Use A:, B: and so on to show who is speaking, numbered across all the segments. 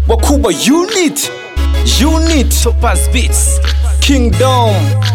A: wakubwa unit unit
B: Topaz Beats.
A: kingdom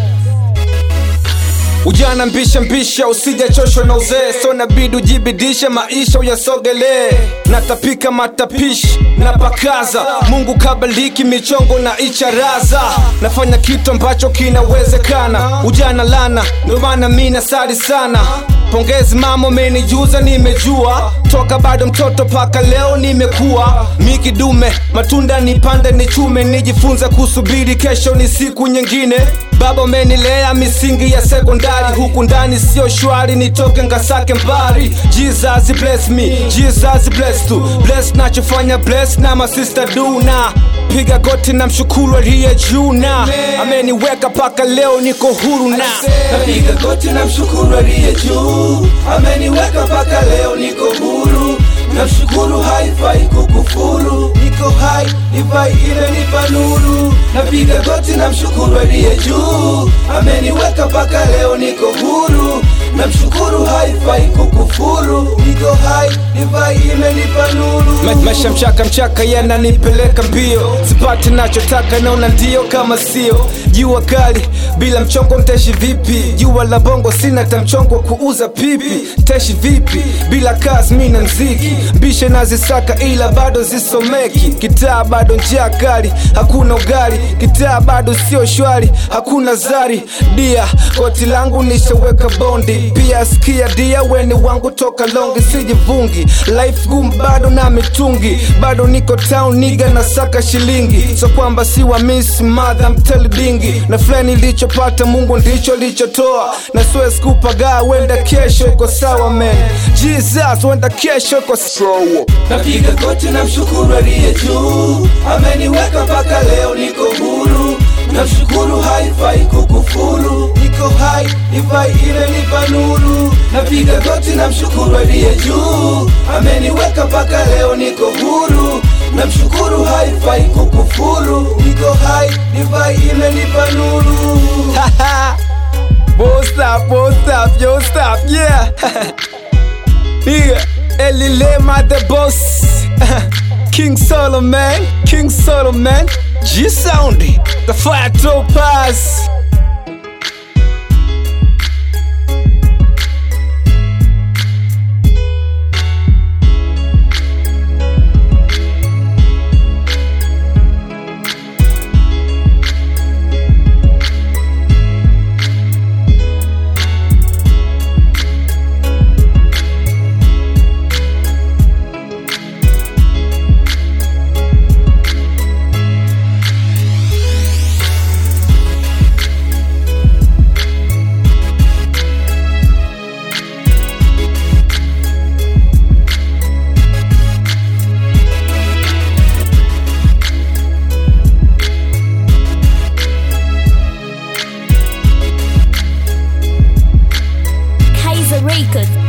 A: ujana mbisha mbisha usijachoshwa na uzee so nabidi ujibidishe maisha uyasogelee natapika matapishi napakaza mungu kabaliki michongo na icharaza nafanya kitu ambacho kinawezekana ujana lana ndio maana mi nasari sana pongezi mama umenijuza nimejua toka bado mtoto paka leo nimekuwa mikidume matunda nipande nichume nijifunze kusubiri kesho ni siku nyingine baba umenilea misingi ya sekondari huku ndani sio shwari nitoke ngasake mbari jesus bless me jesus bless tu bless nachofanya bless na masista duna piga goti na mshukuru aliye juu na ameniweka paka leo niko huru na
C: napiga goti na mshukuru aliye juu ameniweka mpaka leo niko huru namshukuru haifai kukufuru niko hai divai imenipa nuru napiga goti na mshukuru aliye juu ameniweka mpaka leo niko huru namshukuru haifai kukufuru niko hai divai imenipa nuru
A: Ma- maisha mchaka mchaka yananipeleka mbio sipati nachotaka naona ndio kama sio jua kali bila mchongo nteshi vipi jua la bongo sina ta mchongo wa kuuza pipi teshi vipi bila kazi mina mziki bishe nazisaka ila bado zisomeki kitaa bado njia kali hakuna ugali kitaa bado sio shwari hakuna zari dia koti langu nishaweka bondi pia skia dia weni wangu toka longi sijivungi life gum bado na mitungi bado niko town niga na saka shilingi so kwamba si wa miss mother mtelidingi na fulani ilichopata mungu ndicho lichotoa na siwezi kupagaa wenda kesho iko sawa man jesus wenda kesho iko sawa
C: napiga goti na mshukuru aliye juu ameniweka mpaka leo niko huru namshukuru haifai kukufuru niko hai divai imenipa nuru napiga goti na mshukuru aliye juu ameniweka mpaka leo niko huru namshukuru haifai kukufuru niko hai divai imenipa nuru
A: Won't stop, won't stop, yo stop, yeah. yeah, Elilema the boss. King Solomon, King Solomon, G Soundy, the fire topaz.
D: Kaiser Records.